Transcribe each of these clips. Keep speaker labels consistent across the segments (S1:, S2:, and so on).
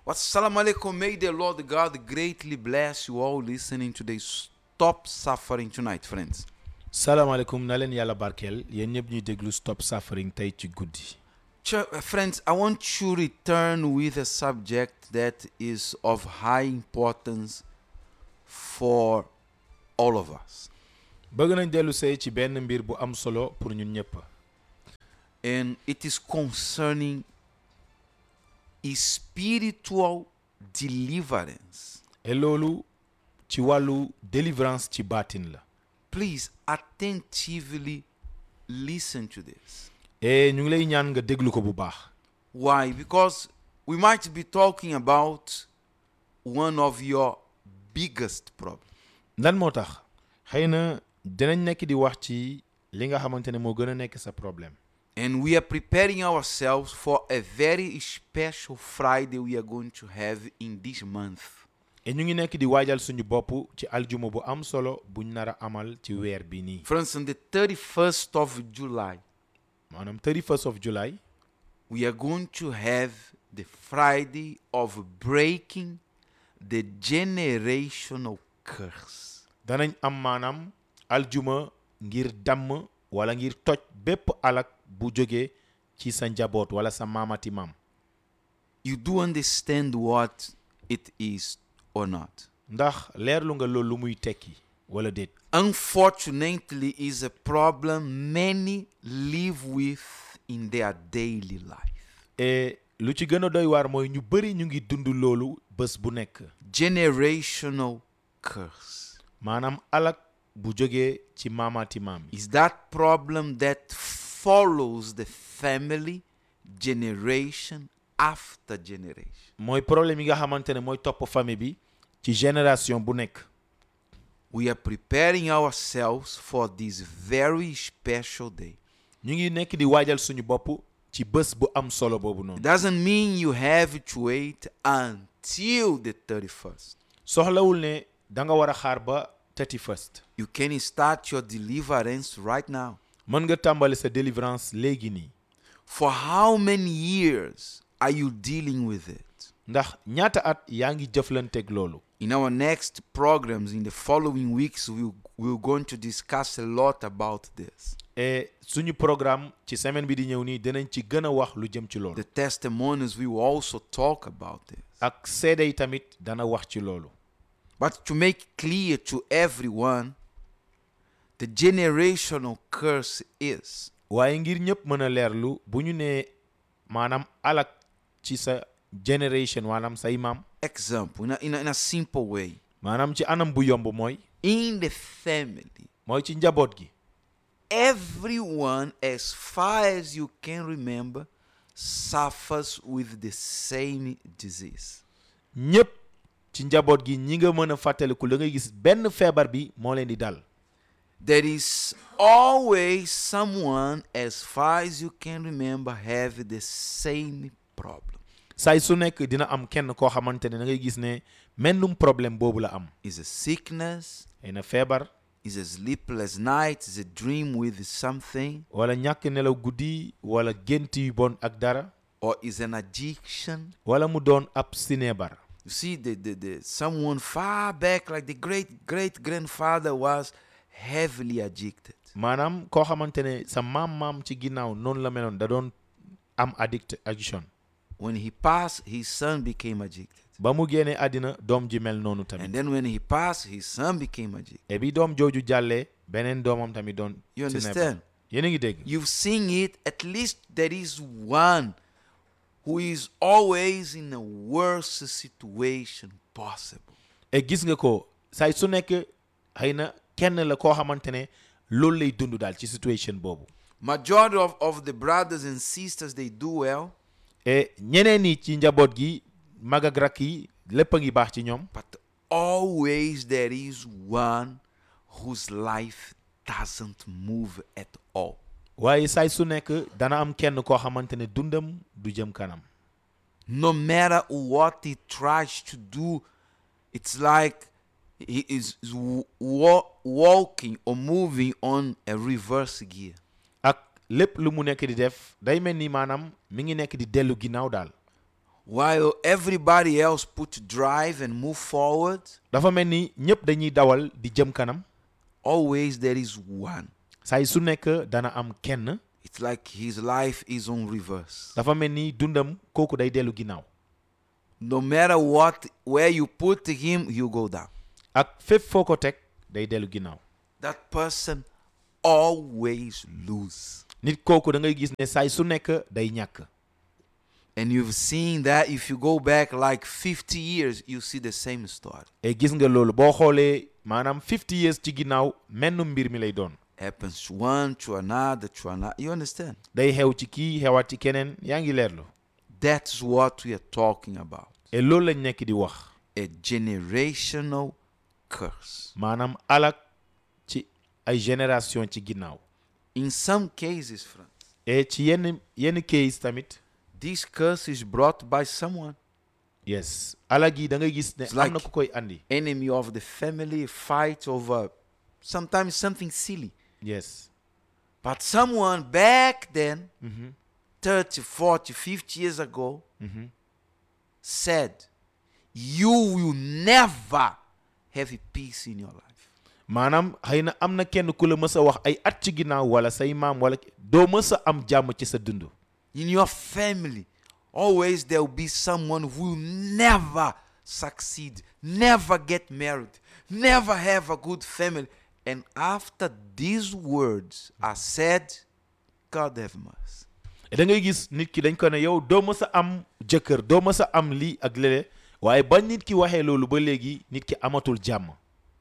S1: Wassalamu alaikum. May the Lord God greatly bless you all listening to this Stop Suffering tonight, friends.
S2: salaamaaleykum na leen yàlla barkeel yéen ñëpp ñuy déglu stop suffering tey ci guddi
S1: Ch- uh, friends, I want to return with a subject that is of high importance for all of us.
S2: bëgg nañ dellu see ci benn mbir bu am solo pour ñun ñëpp
S1: And it is concerning spiritual deliverance.
S2: et loolu ci wàllu délivrance ci baatin la
S1: Please attentively listen to this.
S2: et ñu ngi lay ñaan nga déglu ko bu baax
S1: Why? Because we might be talking about one of your biggest problems.
S2: lan moo tax xëy na dinañ nekk di wax ci li nga xamante ne moo gën a nekk sa problème
S1: And we are preparing ourselves for a very special Friday we are going to have in this month.
S2: et ñu ngi nekk di waajal suñu bopp ci aljuma bu am solo buñ nar a amal ci weer bi nii
S1: Friends, on the 31st of July,
S2: maanaam 31st of July
S1: we are going to have the Friday of breaking the generational curse.
S2: danañ am maanaam aljuma ngir damm wala ngir toj bépp alak bu jóge ci sa njaboot wala sa maamati maam
S1: You do understand what it is or not?
S2: ndax leerlu nga loolu lu muy tekki wala déet
S1: Unfortunately, is a problem many live with in their daily life.
S2: et lu ci gën a doy waar mooy ñu bëri ñu ngi dund loolu bés bu nekk
S1: Generational curse.
S2: maanaam alak bu jógee ci maamati maam yi
S1: is that problem that follows the family generation after generation.
S2: mooy problème yi nga xamante ne mooy topp famille bi ci génération bu nekk
S1: We are preparing ourselves for this very special day.
S2: ñu ngi nekk di waajal suñu bopp ci bés bu am solo boobu
S1: It
S2: noonu
S1: doesn't mean you have to wait until the 31st.
S2: soxlawul ne da nga war a xaar ba 31st
S1: You can start your deliverance right now.
S2: mën nga tàmbali sa délivrance léegi nii
S1: For how many years are you dealing with it?
S2: ndax ñaata at yaa ngi jëflanteeg loolu
S1: In our next programs, in the following weeks, we'll, we're going to discuss a lot about this.
S2: et suñu programme ci semaine bi di ñëw nii dinañ ci gën a wax lu jëm ci loolu
S1: The testimonies, we will also talk about this.
S2: ak seede yi tamit dana wax ci loolu
S1: But to make clear to everyone, the generational curse is
S2: waaye ngir ñëpp mën a leerlu bu ñu nee maanaam alak ci sa generation maanaam say maam
S1: example in a, in a, in a simple way.
S2: maanaam ci anam bu yomb mooy
S1: In the family,
S2: mooy ci njaboot gi
S1: everyone, as far as you can remember, suffers with the same disease.
S2: ñëpp ci njaboot gi ñi nga mën a fàttaliku da ngay gis benn feebar bi moo leen di dal
S1: There is always someone, as far as you can remember, have the same problem.
S2: saay su nekk dina am kenn koo xamante ne da ngay gis ne mennum problème boobu la am
S1: Is a sickness,
S2: ay na feebar
S1: is a sleepless night, is a dream with something,
S2: wala ñàkk nelaw guddi wala gént yu bon ak dara
S1: or is an addiction.
S2: wala mu doon ab sineebar
S1: You see, the, the, the someone far back, like the great great grandfather, was heavily addicted.
S2: maanaam koo xamante ne sa maam-maam ci ginnaaw noonu la meloon da doon am addict addiction
S1: When he passed, his son became addicted.
S2: ba mu génnee àddina doom ji mel noonu tamit
S1: And then when he passed, his son became addicted.
S2: et bi doom jooju jàllee beneen doomam tamit doon
S1: You
S2: sineebar
S1: understand?
S2: yéen a ngi dégg
S1: You've seen it, at least there is one who is always in a worse situation possible.
S2: et gis nga ko saay su nekk xëy na kenn la koo xamante ne loolu lay dund daal ci situation boobu
S1: Majority of, of the brothers and sisters, they do well,
S2: et ñeneen ñi ci njaboot gi mag ak rakk yi lépp a ngi baax ci ñoom
S1: but always there is one whose life doesn't move at all.
S2: waaye saay su nekk dana am kenn koo xamante ne dundam du jëm kanam
S1: No matter what he tries to do, it's like he is wa- walking or moving on a reverse gear.
S2: ak lépp lu mu nekk di def day mel ni maanaam mi ngi nekk di dellu ginnaaw daal
S1: while everybody else put drive and move forward,
S2: dafa mel ni ñëpp dañuy dawal di jëm kanam
S1: always there is one.
S2: saay su nekk dana am kenn
S1: It's like his life is on reverse.
S2: dafa mel ni dundam kooku day dellu ginnaaw
S1: No matter what, where you put him, you go down.
S2: ak fépp foo ko teg day dellu ginnaaw
S1: That person always lose.
S2: nit kooku da ngay gis ne saay su nekk day ñàkk
S1: And you've seen that if you go back like 50 years, you see the same story.
S2: et gis nga loolu boo xoolee maanaam 50 years ci ginnaaw menn mbir mi lay doon
S1: Happens to one, to another, to another. You understand?
S2: day xew ci kii xewaat ci keneen yaa ngi leerlu
S1: That's what we are talking about.
S2: et loolu lañ nekk di wax
S1: A generational curse.
S2: maanaam alak ci ay génération ci ginnaaw
S1: In some cases, friends,
S2: et ci yenn yenn case tamit
S1: this curse is brought by someone.
S2: yes alak yi da ngay gis ne
S1: It's
S2: am na
S1: like-
S2: ku koy andi
S1: Enemy of the family fight over sometimes something silly.
S2: yes
S1: But someone back then, 30, 40, 50 years ago, said, You will never have a peace in your life.
S2: maanaam xëy na am na kenn ku la mës a wax ay at ci ginnaaw wala say maam wala doo mës a am jàmm ci sa dund
S1: In your family, always there will be someone who will never succeed, never get married, never have a good family. And after these words are said, God have mercy.
S2: da ngay gis nit ki dañ ko ne yow doo mës a am jëkkër doo mës a am lii ak lële waaye ba nit ki waxee loolu ba léegi nit ki amatul jàmm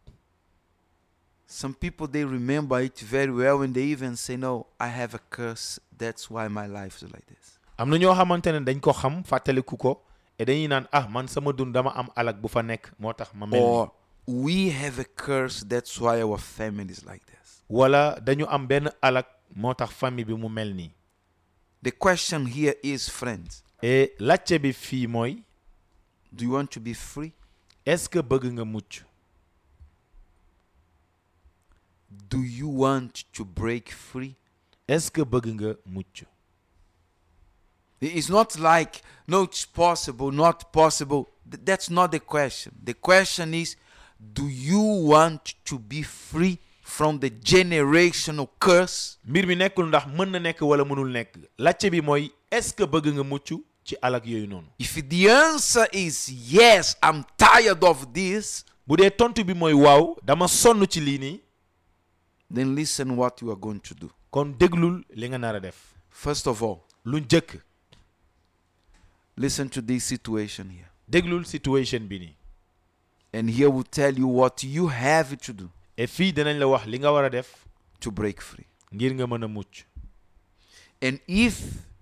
S1: Some people they remember it very well and they even say, No, I have a curse. That's why my life is like this.
S2: am na ñoo xamante ne dañ ko xam fàttaliku ko et dañuy naan ah man sama dund dama am alak bu fa nekk moo tax ma mel nii
S1: Or we have a curse, that's why our family is like this.
S2: wala dañu am benn alak moo tax famille bi mu mel nii
S1: The question here is, friends,
S2: et lacce bi fii mooy
S1: do you want to be free?
S2: est-ce que bëgg nga mucc
S1: Do you want to break free?
S2: est-ce que bëgg nga mucc
S1: It's not like, no, it's possible, not possible. Th- That's not the question. The question is, do you want to be free from the generational curse?
S2: mbir mi nekkul ndax mën na nekk wala mënul nekk lacce bi mooy est-ce que bëgg nga mucc ci alak yooyu noonu
S1: If the answer is yes, I'm tired of this,
S2: bu dee tontu bi mooy waaw dama sonn ci lii nii
S1: then listen what you are going to do.
S2: kon déglul li nga nar a def
S1: First of all,
S2: lu njëkk
S1: listen to this situation here.
S2: déglul situation bi nii
S1: And here will tell you what you have to do
S2: et fii dinañ la wax li nga war a def
S1: to break free.
S2: ngir nga mën a mucc
S1: And if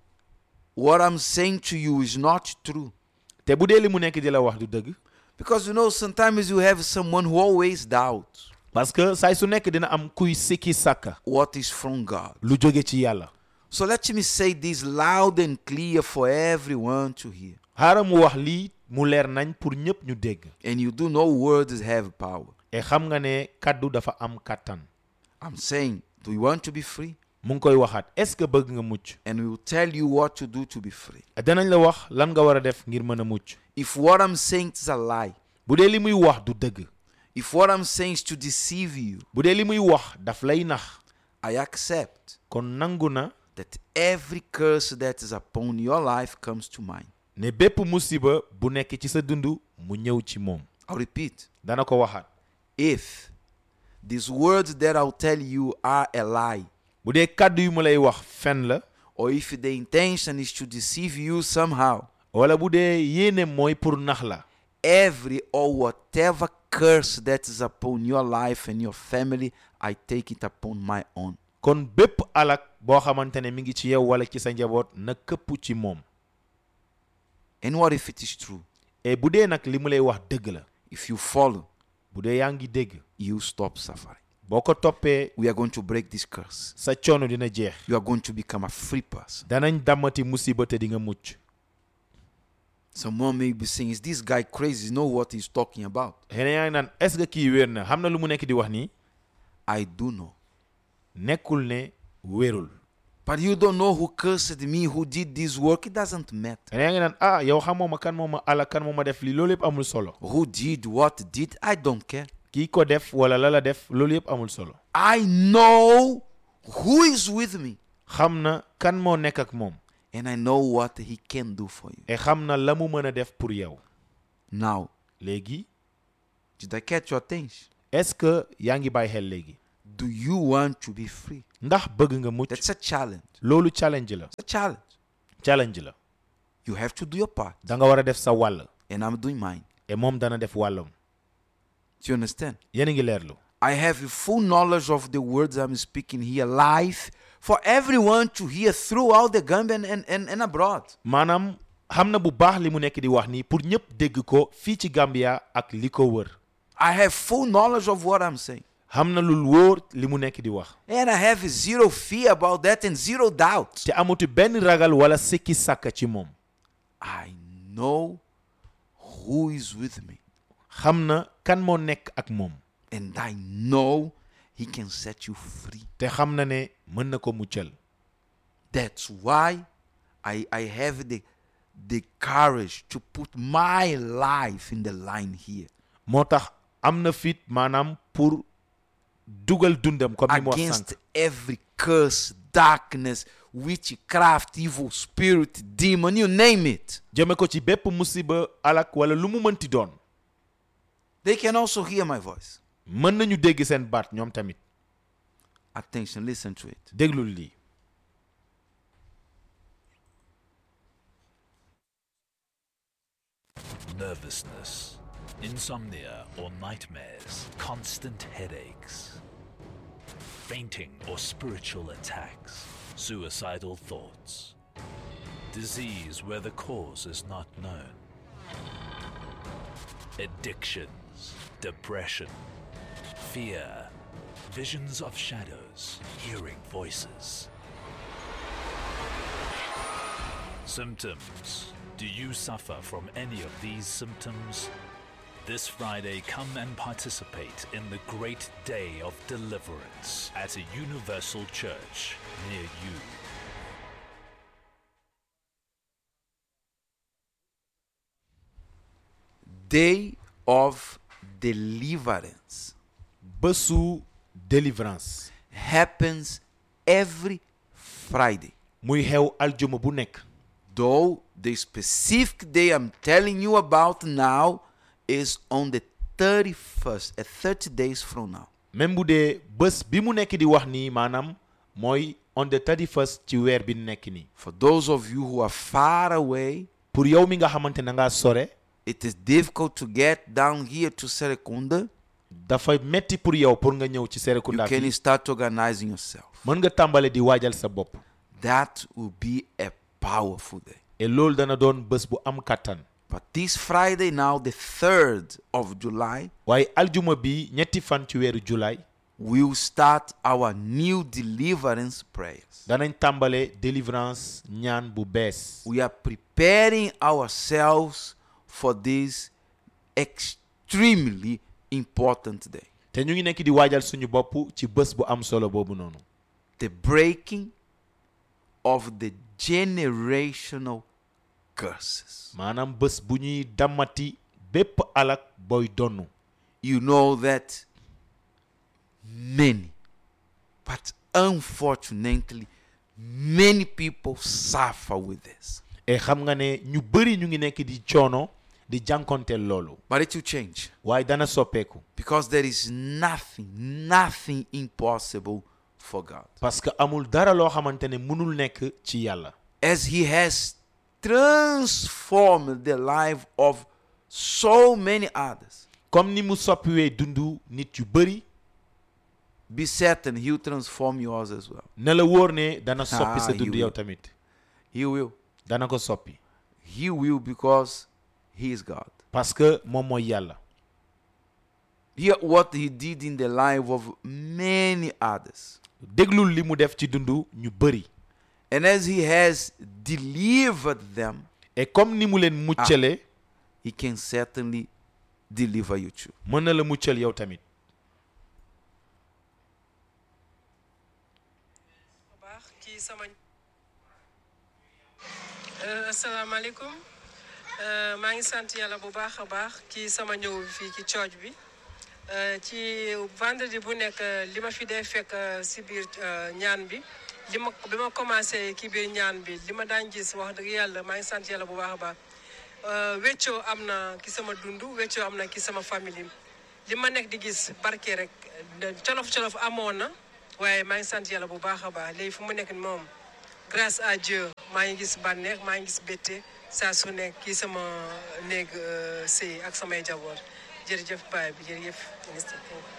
S1: what I'm saying to you is not true,
S2: te bu dee li mu nekk di la wax du dëgg
S1: because you know, sometimes you have someone who always doubts
S2: parce que saay su nekk dina am kuy sikki sàkka
S1: what is from God.
S2: lu jóge ci yàlla
S1: So let me say this loud and clear for everyone to hear.
S2: xaaral mu wax lii mu leer nañ pour ñëpp ñu dégg
S1: And you do know words have power.
S2: et xam nga ne kaddu dafa am kàttan
S1: I'm saying, do you want to be free?
S2: mu ngi koy waxaat est-ce que bëgg nga mucc
S1: And we will tell you what to do to be free.
S2: danañ la wax lan nga war a def ngir mën a mucc
S1: If what I'm saying is a lie,
S2: bu dee li muy wax du dëgg
S1: if what I'm saying is to deceive you,
S2: bu dee li muy wax daf lay nax
S1: I accept
S2: kon nangu na
S1: that every curse that is upon your life comes to mind.
S2: ne bépp musiba bu nekk ci sa dund mu ñëw ci moom
S1: I'll repeat.
S2: dana ko waxaat
S1: If these words that I'll tell you are a lie,
S2: bu dee kàddu yu mu lay wax fen la
S1: or if the intention is to deceive you somehow,
S2: wala bu dee yéene mooy pour nax la
S1: every or whatever curse that is upon your life and your family, I take it upon my own.
S2: kon bépp alak boo xamante ne mi ngi ci yow wala ci sa njaboot na këpp ci moom
S1: And what if it is true?
S2: et bu dee nag li mu lay wax dëgg la
S1: If you follow,
S2: bu dee yaa ngi dégg
S1: you stop suffering.
S2: boo ko toppee
S1: We are going to break this curse.
S2: sa coono dina jeex
S1: You are going to become a free person.
S2: danañ dammati musiba te di nga mucc
S1: Someone may be saying, Is this guy crazy? Know what he's talking about?
S2: xëy na yaa ngi naan est-ce que kii wér na xam na lu mu nekk di wax nii
S1: I do know.
S2: nekkul ne wérul
S1: But you don't know who cursed me, who did this work. It doesn't matter.
S2: nga yaa ngi naan ah yow xamoo ma kan moo ma ala kan moo ma def lii loolu yëpp amul solo
S1: Who did what did, I don't care.
S2: kii ko def wala la la def loolu yëpp amul solo
S1: I know who is with me
S2: xam na kan moo nekk ak moom
S1: and I know what he can do for you.
S2: et xam na la mu mën a def pour yow
S1: Now,
S2: léegi
S1: did I catch your attention?
S2: est-ce que yaa ngi bàyyi xel léegi
S1: Do you want to be free?
S2: ndax bëgg nga mucc
S1: That's a challenge.
S2: loolu challenge la
S1: It's a challenge.
S2: challenge la
S1: You have to do your part,
S2: da nga war a def sa wàll
S1: and I'm doing mine.
S2: et moom dana def wàllam
S1: Do you understand?
S2: yéen a ngi leerlu
S1: I have full knowledge of the words I'm speaking here live for everyone to hear throughout the Gambia and, and, and abroad.
S2: maanaam xam na bu baax li mu nekk di wax nii pour ñëpp dégg ko fii ci Gambia ak li ko wër
S1: I have full knowledge of what I'm saying.
S2: xam na lu wóor li mu nekk di wax
S1: And I have zero fear about that and zero doubt.
S2: te amatu benn ragal wala sikki sàkka ci moom
S1: I know who is with me.
S2: xam na kan moo nekk ak moom
S1: And I know he can set you free.
S2: te xam na ne mën na ko muccal
S1: That's why I, I have the, the courage to put my life in the line here
S2: moo tax am na fit maanaam pour dugal dundam comme ni mu wax
S1: against
S2: sànq
S1: every curse, darkness, witchcraft, evil spirit, demon, you name it.
S2: jëme ko ci bépp musiba alak wala lu mu mënti doon
S1: They can also hear my voice.
S2: mën nañu dégg seen baat ñoom tamit
S1: Attention, listen to it.
S2: déglul lii
S3: nervousness, insomnia or nightmares, constant headaches, fainting or spiritual attacks, suicidal thoughts, disease where the cause is not known, addictions, depression, fear, visions of shadows, hearing voices. Symptoms. Do you suffer from any of these symptoms? This Friday, come and participate in the great day of deliverance at a universal church near you.
S1: Day of deliverance
S2: bésu délivrance
S1: happens every Friday.
S2: muy xew aljuma bu nekk
S1: Though the specific day I'm telling you about now is on the 31st, at 30 days from now.
S2: même bu dee bés bi mu nekk di wax nii maanaam mooy on the 31st ci weer bi nekk nii
S1: For those of you who are far away,
S2: pour yow mi nga xamante na ngaa sore
S1: it is difficult to get down here to Serekunda.
S2: dafa metti pour yow pour nga ñëw ci
S1: You
S2: Serekunda
S1: can
S2: fii
S1: start organizing yourself.
S2: mën nga tàmbale di waajal sa bopp
S1: That will be a powerful day.
S2: et loolu dana doon bés bu am kàttan
S1: But this Friday, now the 3rd of July,
S2: waaye aljuma bi ñetti fan ci weeru julaay
S1: we'll start our new deliverance prayers.
S2: danañ tàmbale délivrance ñaan bu bees
S1: We are preparing ourselves for this extremely important day.
S2: te ñu ngi nekk di waajal suñu bopp ci bés bu am solo boobu noonu
S1: The breaking of the generational curses.
S2: maanaam bés bu ñuy dammati bépp alak booy donnu
S1: You know that many, but unfortunately, many people suffer with this.
S2: et xam nga ne ñu bëri ñu ngi nekk di coono di jànkonteel loolu
S1: But it will change
S2: waaye dana soppeeku
S1: because there is nothing, nothing impossible for God.
S2: parce que amul dara loo xamante ne mënul nekk ci yàlla
S1: As He has transformed the life of so many others,
S2: comme ni mu soppiwee dundu nit yu bëri
S1: be certain He'll transform yours as well.
S2: na la wóor ne dana soppi sa
S1: Ah,
S2: dund
S1: he
S2: yow
S1: will.
S2: tamit
S1: He will.
S2: dana ko soppi
S1: He will because He is God.
S2: parce que moom mooy yàlla
S1: Hear what He did in the life of many others.
S2: déglul li mu def ci dundu ñu bëri
S1: And as He has delivered them,
S2: et comme ni mu leen muccale
S1: He can certainly deliver you too.
S2: mën na la muccal yow tamit
S4: bu baax kii sama Euh, asalaamaaleykum Euh, maa ngi sant yàlla bu baax a baax ci sama ñëw bi fii ci cooj bi Euh, ci vendredi bu nekk euh, li ma fi dee fekk euh, si biir euh, ñaan bi li ma bi ma commencé ki biir ñaan bi li ma daan gis wax dëgg yàlla maa ngi sant yàlla bu baax a baax Euh, weccoo am na ki sama dund weccoo am na ki sama famille li ma nekk di gis barke rek colof colof amoon na waaye maa ngi sant yàlla bu baax a baax léegi fu mu nekk moom grâce à Dieu maa ngi gis bànneex maa ngi gis bétte saa su nekk kii sama néeg euh, sëy ak samay jaboot jërëjëf baay bi jërëjëf ministre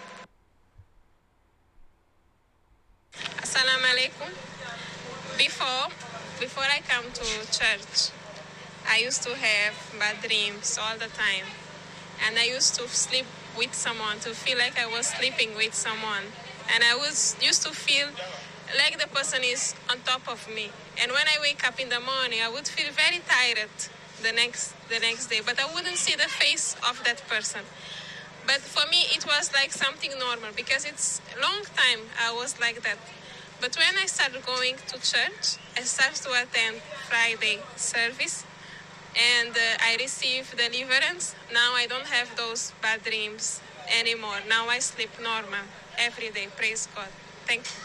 S5: Assalamu alaikum. Before, before I come to church, I used to have bad dreams all the time. And I used to sleep with someone, to feel like I was sleeping with someone. And I was used to feel like the person is on top of me. And when I wake up in the morning, I would feel very tired the next the next day. But I wouldn't see the face of that person. But for me, it was like something normal because it's a long time I was like that. But when I started going to church, I started to attend Friday service and uh, I received deliverance. Now I don't have those bad dreams anymore. Now I sleep normal every day. Praise God. Thank you.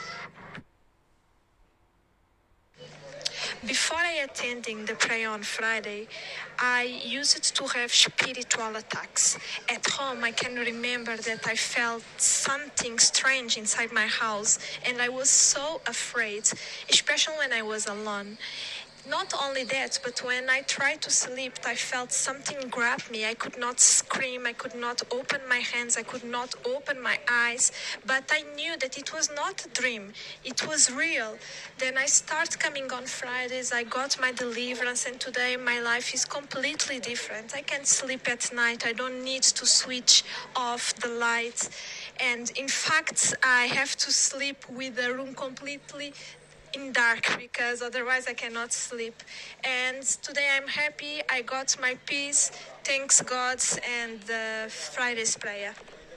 S6: Before I attending the prayer on Friday, I used to have spiritual attacks. At home, I can remember that I felt something strange inside my house and I was so afraid, especially when I was alone. Not only that, but when I tried to sleep, I felt something grab me. I could not scream, I could not open my hands, I could not open my eyes, but I knew that it was not a dream, it was real. Then I start coming on Fridays, I got my deliverance, and today my life is completely different. I can sleep at night, I don't need to switch off the lights, and in fact, I have to sleep with the room completely in dark because otherwise I cannot sleep. And today I'm happy. I got my peace. Thanks God and the Friday's prayer.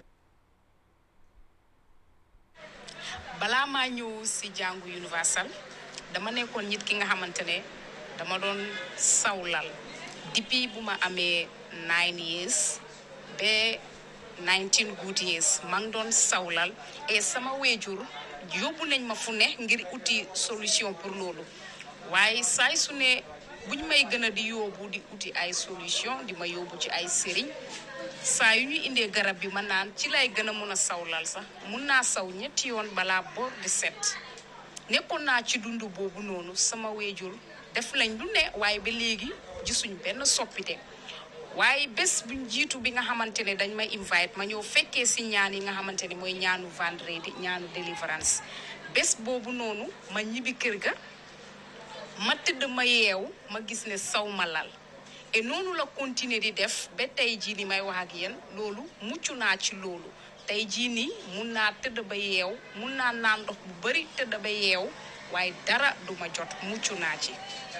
S7: balaa maa ñëw si jàngu universal dama nekkoon nit ki nga xamante ne dama doon sawlal depuis bu ma amee nine years ba 19 good years maa ngi doon sawlal et sama weejur yóbbu nañ ma fu ne ngir uti solution pour loolu waaye saay su ne buñ may gën a di yóbbu di uti ay solution di ma yóbbu ci ay sëriñ saa yu ñu indee garab bi ma naan ci lay gën a mun a sawlal sax mun naa saw ñetti yoon balaa boor di set nekkoon naa ci dund boobu noonu sama weejur def lañ lu ne waaye ba léegi gisuñ benn soppite waaye bés buñ jiitu bi nga xamante ne dañ may invite ma ñëw fekkee si ñaan yi nga xamante ne mooy ñaanu vendredi ñaanu deliverance bés boobu noonu ma ñibbi kër ga ma tëdd ma yeew ma gis ne saw ma lal et noonu la continuer di def ba tey jii ni may wax ak yéen loolu mucc naa ci loolu tey jii nii mun naa tëdd ba yeew mun naa naan ndox bu bari tëdd ba yeew waaye dara duma jot mucc naa ci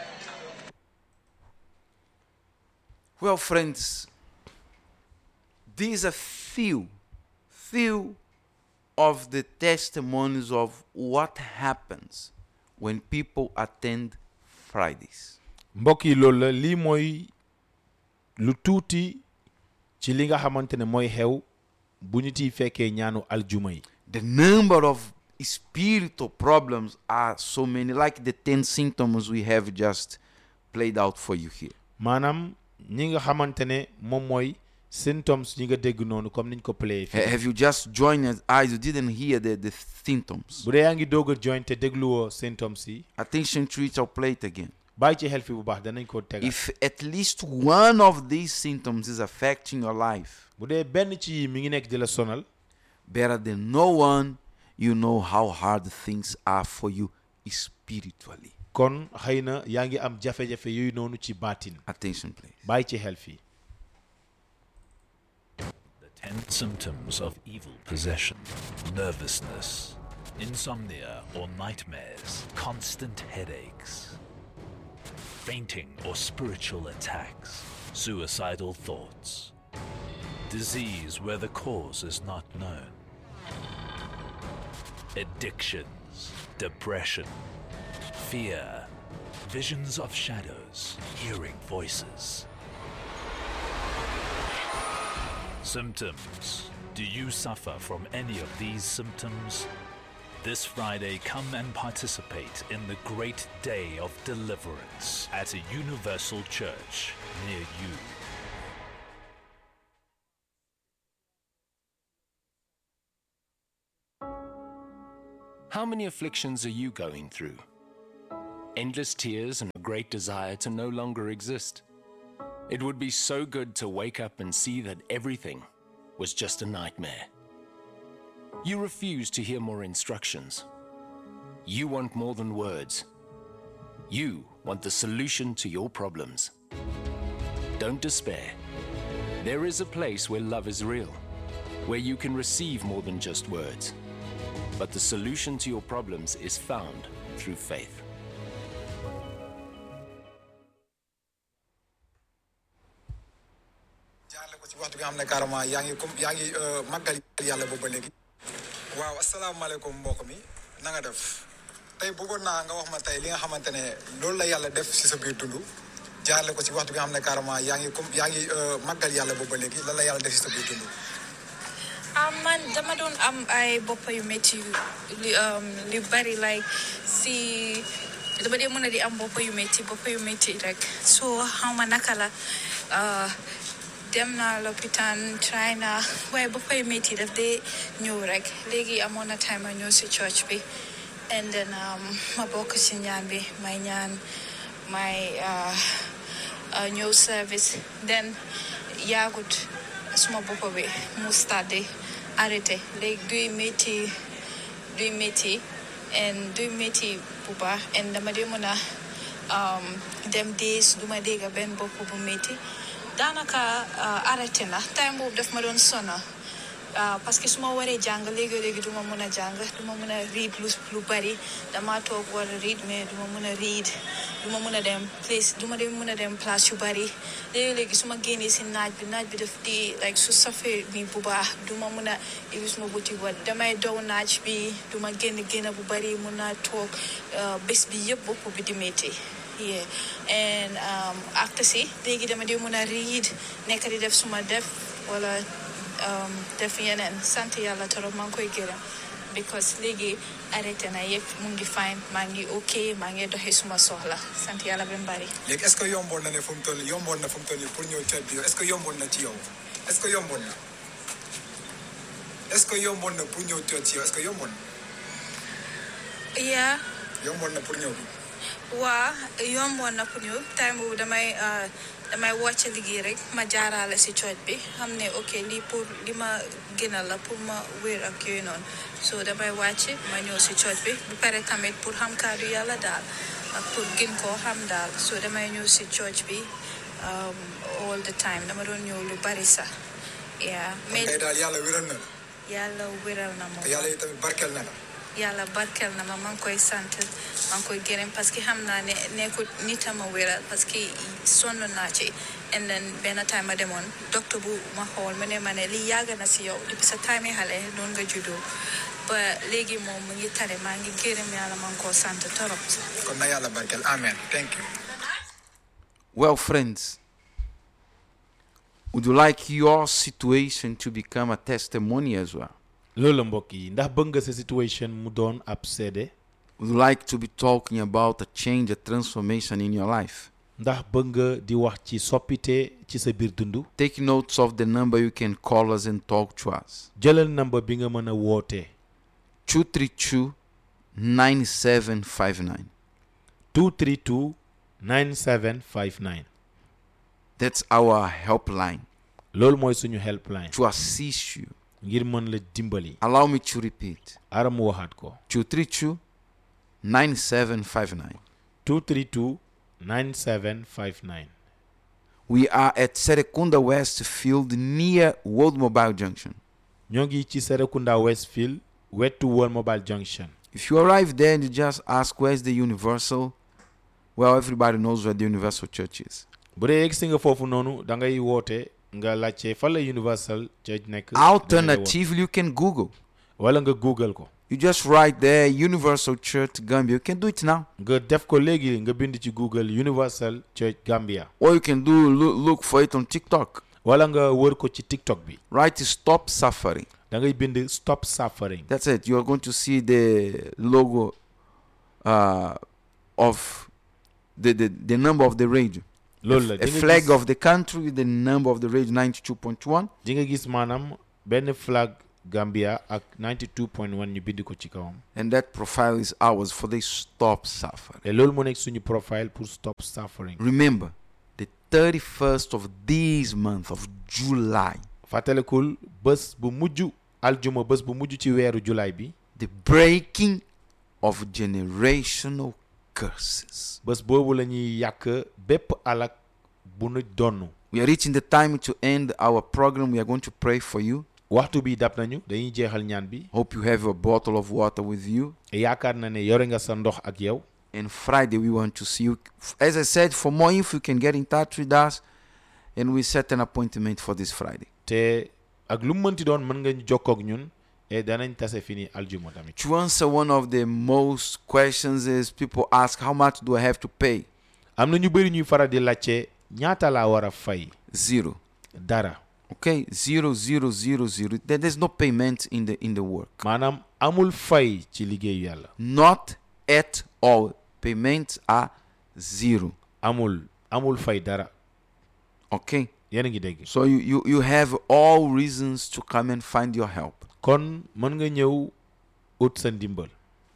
S1: Well, friends, these are few, few of the testimonies of what happens when people attend Fridays.
S2: mbokk yi loolu la lii mooy lu tuuti ci li nga xamante ne mooy xew bu nit yi fekkee ñaanu aljuma yi
S1: The number of spiritual problems are so many, like the 10 symptoms we have just played out for you here.
S2: maanaam ñi nga xamante ne moom mooy symptoms yi nga dégg noonu comme niñ ko play
S1: Ha-
S2: fii
S1: Have you just joined us? eyes? You didn't hear the, the symptoms.
S2: bu dee yaa ngi doog a join te dégluwoo symptoms yi
S1: Attention to it, I'll play it again.
S2: bàyyi ci xel fi bu baax danañ ko tegal
S1: If at least one of these symptoms is affecting your life,
S2: bu dee benn ci yi mi ngi nekk di la sonal
S1: better than no one, you know how hard things are for you spiritually.
S2: kon xëy na yaa ngi am jafe-jafe yooyu noonu ci baatin
S1: Attention, please.
S2: bàyyi ci xel fii
S3: The 10 symptoms of evil possession nervousness, insomnia or nightmares, constant headaches, fainting or spiritual attacks, suicidal thoughts, disease where the cause is not known, addictions, depression, fear, visions of shadows ears, hearing voices. Symptoms. Do you suffer from any of these symptoms? This Friday, come and participate in the great day of deliverance at a universal church near you.
S8: How many afflictions are you going through? Endless tears and a great desire to no longer exist. It would be so good to wake up and see that everything was just a nightmare. You refuse to hear more instructions. You want more than words. You want the solution to your problems. Don't despair. There is a place where love is real, where you can receive more than just words. But the solution to your problems is found through faith.
S9: jaarale ko ci waxtu bi nga xam ne carrément yaa ngi comme yaa ngi màggal yàlla boobu ba léegi waaw asalaamaaleykum mbokk mi na nga def tey bëggoon naa nga wax ma tey li nga xamante ne loolu la yàlla def si sa biir dund jaarale ko ci waxtu bi nga xam ne carrément yaa ngi comme yaa ngi màggal yàlla boobu ba léegi lan la yàlla def si sa biir dund
S6: ah man dama doon am ay bopp yu métti yu li um, li bari like si dama dee mën a di am bopp yu métti bopp yu métti rek so xaw ma naka la ah, dem naa lopitaan try naa waaye bopp yu métti daf dee ñëw rek léegi amoon na time ma ñëw si church bi and then um, ma bokk si ñaan bi may ñaan may ah, ah, ñëw service then yaagut suma bopp bi mu start di arrêté léegi duy métti duy métti and duy métti bu baax and dama dee mën a um, dem days duma dégga benn bopp bu métti daanaka uh, arrêté na time boobu daf ma doon sona Uh, parce que su ma waree jàng léegi léegi du ma mën a jàng du ma mën a read lu lu bari dama toog war a read mais du ma mën a read du ma mën a dem place du ma dem mën a dem place yu bari léegi léegi su ma génnee si naaj bi naaj bi daf di like su safee mi bu baax du ma mën a ibi suma buti wat damay dow naaj bi du ma génn génn bu bari mun naa toog uh, bés bi yëpp bopp bi di métti yeah and um, after si léegi dama di mën a read nekk di def suma def wala um, def yeneen sant yàlla torop maa ngi koy gërëm because léegi arrêté na yëpp mu ngi fine maa ngi ok maa ngi doxi suma soxla sant yàlla ba mu bari
S9: léegi est-ce que yomboon na ne fu mu toll nii yomboon na fu mu toll nii pour ñëw ca bi yow est-ce que yomboon na ci yow est-ce que yomboon na est-ce que yomboon na pour ñëw ca ci yow est-ce que yomboon na
S6: yeah
S9: yomboon na pour ñëw bi
S6: waa yomboon na pour ñu time boobu damay uh, damay wàcc liggéey rek ma jaaraale si cooj bi xam ne ok lii pour li ma gënal la pour ma wér ak yooyu noonu so damay wàcc ma ñëw si cooj bi bu pare tamit pour xam kaddu yàlla daal ak pour gën koo xam daal so damay ñëw si cooj bi um, all the time dama doon ñëw lu bari sax yeah mais
S9: tey daal yàlla wéral na la
S6: yàlla wéral na ma
S9: te yàlla yi tamit barkeel na la
S6: yàlla barkeel na ma maa ngi koy sant maa ngi koy gërëm parce que xam naa ne nekkul nit a ma wéral parce que sonn naa ci and then benn time ma demoon docteur bu ma xool mu ne ma ne lii yàgg na si yow depuis sa time xale noonu nga juddoo ba léegi moom mu ngi tane maa ngi gërëm yàlla maa ngi koo sant torop
S9: kon na yàlla barkeel amen thank you
S1: Well, friends, would you like your situation to become a testimony as well?
S2: loolu la mbokk yi ndax bëgg nga sa situation mu doon ab seede
S1: Would you like to be talking about a change, a transformation in your life?
S2: ndax bëgg nga di wax ci soppite ci sa biir dund
S1: Take notes of the number you can call us and talk to us.
S2: jëlal number bi nga mën a wootee
S1: 232 9759.
S2: 232 9759
S1: That's our helpline
S2: loolu mooy suñu helpline
S1: to assist you.
S2: ngir mën la dimbali
S1: Allow me to repeat
S2: ara mu waxaat ko
S1: 232 9759.
S2: 232 9759
S1: We are at Serekunda Westfield near World Mobile Junction.
S2: ñoo ngi ci Serekunda Westfield wetu World Mobile Junction
S1: If you arrive there and you just ask where's the Universal, well, everybody knows where the Universal Church is.
S2: bu dee yegsi nga foofu noonu da ngay woote nga laajte fan la Universal Church nekk
S1: Alternatively, you can Google
S2: wala nga google ko
S1: You just write there Universal Church Gambia. You can do it now.
S2: nga def ko léegi nga bind ci Google Universal Church Gambia
S1: Or you can do look, look for it on TikTok.
S2: wala nga wër ko ci TikTok bi
S1: Write Stop Suffering.
S2: da ngay bind Stop Suffering
S1: That's it. You are going to see the logo uh, of the, the, the number of the radio.
S2: loolu la
S1: A
S2: di nga
S1: flag
S2: gis-
S1: of the country, the number of the radio 92.1.
S2: di nga gis maanaam benn flag Gambia ak 92.1 ñu bind ko ci kawam
S1: And that profile is ours for the Stop Suffering.
S2: te loolu moo nekk suñu profile pour Stop Suffering
S1: Remember, the 31st of this month of July,
S2: fàttalikul bés bu mujj aljuma bés bu mujj ci weeru julaay bi
S1: the breaking of generational curses.
S2: bés boobu la ñuy yàq bépp alak bu nu donn
S1: We are reaching the time to end our program. We are going to pray for you.
S2: waxtu bi dab nañu dañuy jeexal ñaan bi
S1: Hope you have a bottle of water with you.
S2: yaakaar na ne yore nga sa ndox ak yow
S1: And Friday, we want to see you. As I said, for more info, you can get in touch with us and we set an appointment for this Friday.
S2: te ak lu mu mënti doon mën nga ñu jokkoo ak ñun et danañ tase fini aljuma tamit
S1: To answer one of the most questions is people ask, how much do I have to pay?
S2: am na ñu bëri ñuy faral di laajte ñaata laa war a fay
S1: Zero.
S2: dara
S1: Okay, zero, zero, zero, zero. There- There's no payment in the in the work.
S2: maanaam amul fay ci liggéeyu yàlla
S1: Not at all. Payments are zero.
S2: amul amul fay dara
S1: Okay.
S2: yéen a ngi dégg
S1: So you, you, you have all reasons to come and find your help.
S2: kon mën nga ñëw ut sa ndimbal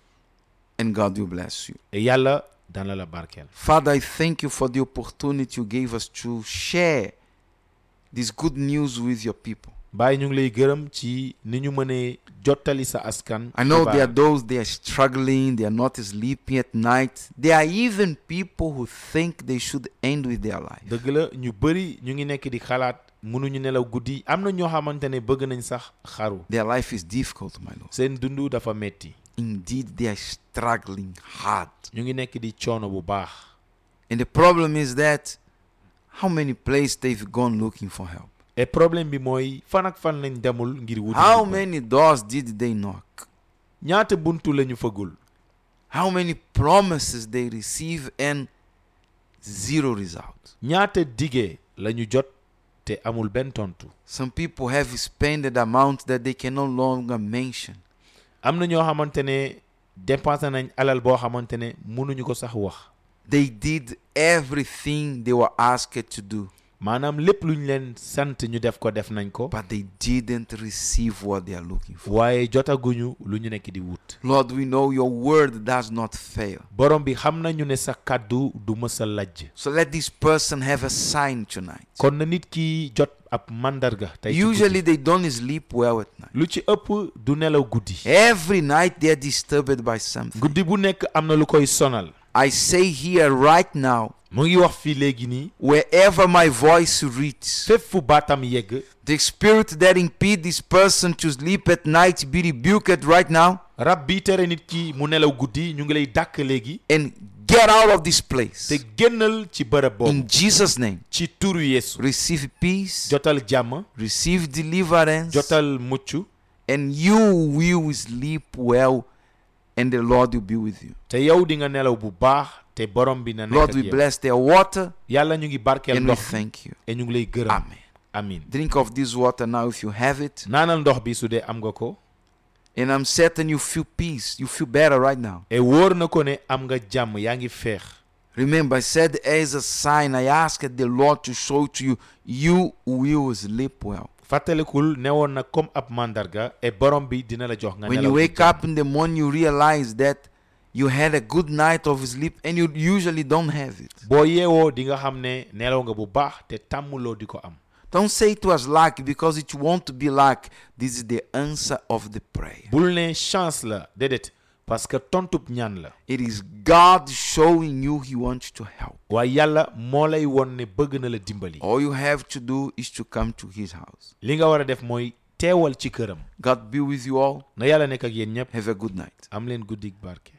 S1: And God will bless you.
S2: et yàlla dana la barkeel
S1: Father, I thank you for the opportunity you gave us to share this good news with your people.
S2: Baay ñu ngi lay gërëm ci ni ñu mënee jottali sa askan
S1: I know there are
S2: xibaar.
S1: those they are struggling, they are not sleeping at night. There are even people who think they should end with their life.
S2: dëgg la ñu bëri ñu ngi nekk di xalaat mënuñu nelaw guddi am na ñoo xamante ne bëgg nañ sax xaru
S1: Their life is difficult, my Lord.
S2: seen dund dafa metti
S1: Indeed, they are struggling hard.
S2: ñu ngi nekk di coono bu baax
S1: And the problem is that how many places they've gone looking for help?
S2: et problème bi mooy fan ak fan lañ demul ngir wuti
S1: How
S2: ndimbal.
S1: many doors did they knock?
S2: ñaata buntu lañu fëggul
S1: How many promises they receive and zero result?
S2: ñaata dige lañu jot te amul benn tontu
S1: Some people have spent an amount that they can no longer mention.
S2: am na ñoo xamante ne dépensé nañ alal boo xamante ne mënuñu ko sax wax
S1: They did everything they were asked to do,
S2: maanaam lépp lu ñu leen sant ñu def ko def nañ ko
S1: but they didn't receive what they are looking for.
S2: waaye jotaguñu lu ñu nekk di wut
S1: Lord, we know your word does not fail.
S2: borom bi xam nañu ne sa kàddu du mës a lajj
S1: So let this person have a sign tonight.
S2: kon na nit ki jot ab mandarga tey ci
S1: Usually
S2: guddi.
S1: they don't sleep well at night.
S2: lu ci ëpp du nelaw guddi
S1: Every night they are disturbed by something.
S2: guddi bu nekk am na lu koy sonal
S1: I say here right now,
S2: mu ngi wax fii léegi nii
S1: wherever my voice reaches,
S2: fépp fu baatam yegg
S1: the spirit that impede this person to sleep at night be rebuked right now
S2: rab bi tere nit ki mu nelaw guddi ñu ngi lay dàkk léegi
S1: and get out of this place.
S2: te génnal ci bërëb boobu
S1: In Jesus' name,
S2: ci turu Yeesu
S1: receive peace,
S2: jotal jàmm
S1: receive deliverance,
S2: jotal mucc
S1: and you will sleep well, and the Lord will be with you.
S2: te yow di nga nelaw bu baax te borom bi na nekk
S1: Lord,
S2: ak
S1: we
S2: yow
S1: bless their water
S2: yàlla ñu ngi barkeel
S1: and we
S2: ndox bi
S1: thank you.
S2: et ñu ngi lay gërëm
S1: Amen.
S2: amin
S1: Drink of this water now if you have it.
S2: naanal ndox bi su dee am nga ko
S1: And I'm certain you feel peace. You feel better right now.
S2: et wóor na ko ne am nga jàmm yaa ngi feex
S1: Remember, I said as a sign, I asked the Lord to show to you, you will sleep well.
S2: fàttalikul newoon na comme ab mandarga et borom bi dina la jox nga
S1: When
S2: nelaw
S1: you
S2: bu
S1: wake
S2: jàmm.
S1: up in the morning, you realize that you had a good night of sleep and you usually don't have it.
S2: boo yeewoo di nga xam ne nelaw nga bu baax te tàmmuloo di ko am
S1: Don't say it was luck because it won't be luck. This is the answer of the prayer.
S2: bul ne chance la déedéet parce que tontub ñaan la
S1: It is God showing you He wants to help.
S2: waaye yàlla moo lay won ne bëgg na la dimbali
S1: All you have to do is to come to His house.
S2: li nga war a def mooy teewal ci këram
S1: God be with you all.
S2: na yàlla nekk ak yéen ñëpp
S1: Have a good night.
S2: am leen guddik barke